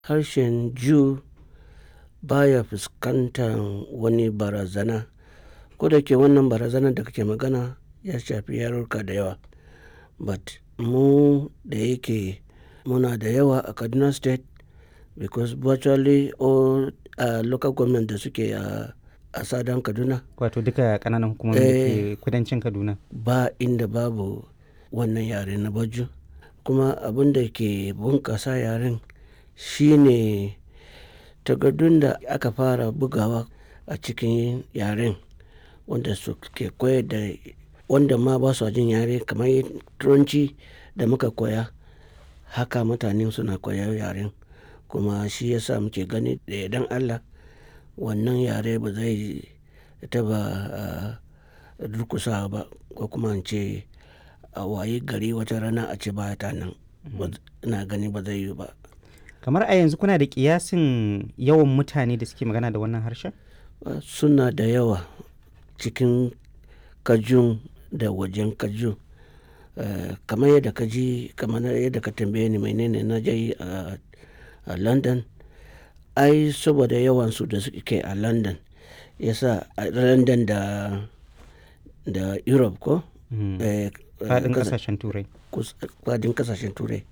harshen Jew baya fuskantar wani barazana. Ko da yake wannan barazanar da kake magana ya shafi yarurruka da yawa. But mu da yake muna da yawa a Kaduna State because virtually all uh, local government da suke a, a Southern Kaduna Wato duka ƙananan hukumomi da ke kudancin Kaduna. ba inda babu wannan yare na Baju. Kuma abin da ke bunƙasa yaren shine takardun da aka fara bugawa a cikin yaren wanda suke koyar da wanda ma ba su jin yare kamar Turanci da muka koya haka mutane suna koyar yaren. Kuma shi ya sa muke gani da yardan Allah wannan yare ba zai taɓa uh, durƙusawa ba ko kuma in ce a wayi gari wata rana a ce ba ta nan. Ina gani ba zai yiwu ba. Kamar a yanzu kuna da ƙiyasin yawan mutane da suke magana da wannan harshen? Uh, Suna da yawa cikin Kajun da wajen Kajun. Uh, kamar yadda ka ji kamar yadda ka tambaye ni menene na je yi a a London. Ai saboda yawansu da suke a London ya sa a London da da Europe ko? Eh, Faɗin kasa- ƙasashen Turai. kus- fadin kasashen turai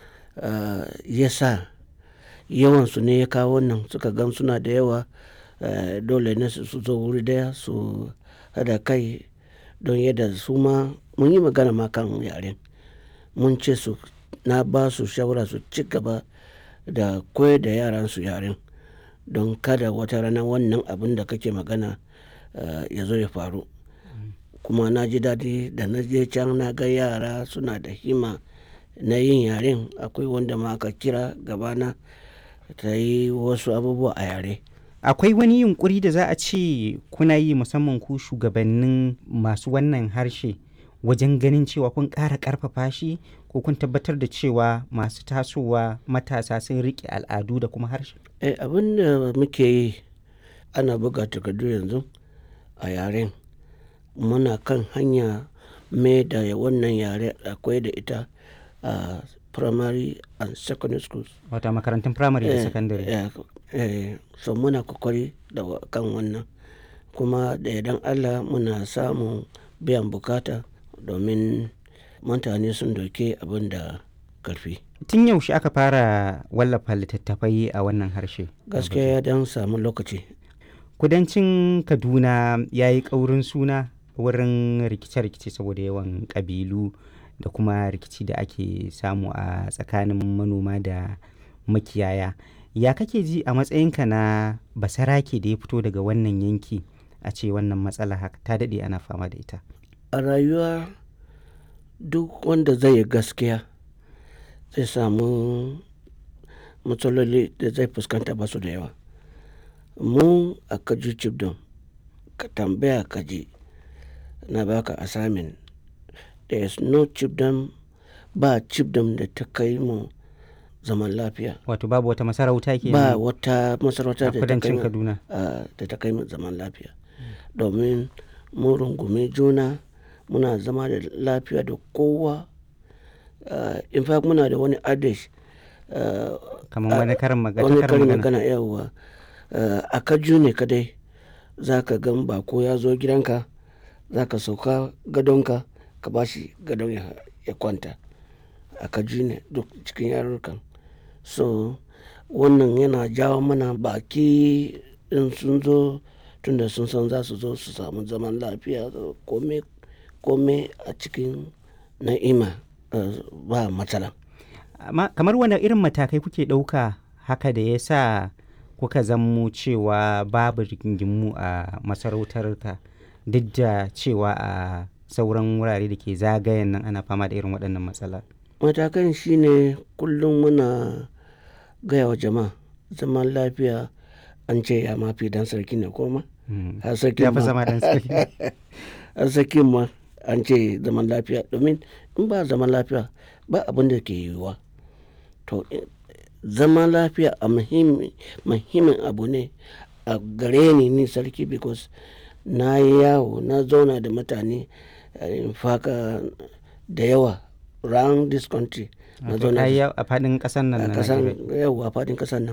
uh, ya sa yawansu ne ya kawo wannan suka gan suna da yawa uh, dole ne su su zo wuri daya su hada kai don yadda su ma mun yi magana ma kan yaren mun ce su na ba su shawara su ci gaba da koyar da yaran su yaren don kada wata rana wannan abin da kake magana uh, ya zo ya faru kuma na ji daɗi da na je can na ga yara suna da hima na yin yaren akwai wanda ma aka kira gabana ta yi wasu abubuwa a yare Akwai wani yunƙuri da za a ce kuna yi musamman ku shugabannin masu wannan harshe wajen ganin cewa kun ƙara ƙarfafa shi ko kun tabbatar da cewa masu tasowa matasa sun riƙe al'adu da kuma harshe? eh, abin da muke yi ana buga takardu yanzu a yaren muna kan hanya mai da wannan yare akwai da ita a primary and secondary schools Wata makarantun firamare da Eh, sakandare. eh, eh, so muna kokari da wa- kan wannan kuma da idan allah muna samun biyan bukata domin mutane sun doke abin da karfi Tun yaushe aka fara wallafa littattafai a wannan harshe? gaskiya ya dan samu lokaci Kudancin Kaduna ya yi ƙaurin suna wurin rikice-rikice saboda yawan ƙabilu da kuma rikici da ake samu a tsakanin manoma da makiyaya. Ya kake ji a matsayinka na basarake da ya fito daga wannan yanki a ce wannan matsala haka ta daɗe ana fama da ita? a rayuwa duk wanda zai yi gaskiya zai samu matsaloli da zai fuskanta ba su da yawa mu a kaji cibdon ka tambaya kaji na baka assignment there is no cibdon ba cibdon da ta kai mu zaman lafiya Wato babu wata masarauta ke ba wata masarauta a da ta kai kudancin mu Kaduna. a- da ta kai mu zaman lafiya domin mun rungume juna muna zama da lafiya da kowa Uh, in fact muna da wani adage uh, Kamar wani karin magana. wani karin karin magana. magana yawwa uh, a kaju ne kadai za ka gan bako ya zo gidanka za ka sauka gadonka ka ba shi gadon ya, ya kwanta a kaju ne duk cikin yarurrukan so wannan yana jawo mana baki in sun zo tunda sun san za su zo su samu zaman lafiya da kome kome a cikin na'ima uh, ba matsala amma kamar wani irin matakai kuke ɗauka haka da ya sa kuka zammo cewa babu rigingimu a masarautarka duk da cewa a sauran wurare da ke zagayen nan ana fama da irin waɗannan matsala matakan shine kullum muna gaya wa jama'a zaman lafiya an ce ya mafi dan sarki ne koma Mm. har sarki ya fi ma zama dan sarki har sarki ma an ce zaman lafiya domin in ba zaman lafiya ba abin da ke yiwuwa to eh, zaman lafiya a muhimmi- muhimmin abu ne a gare ni ni sarki because na yi yawo na zauna da mutane eh, in faka da yawa round this country na Wato zauna ka yi da yawo a faɗin ƙasar nan a na kasan Najeriya. yau a faɗin ƙasar nan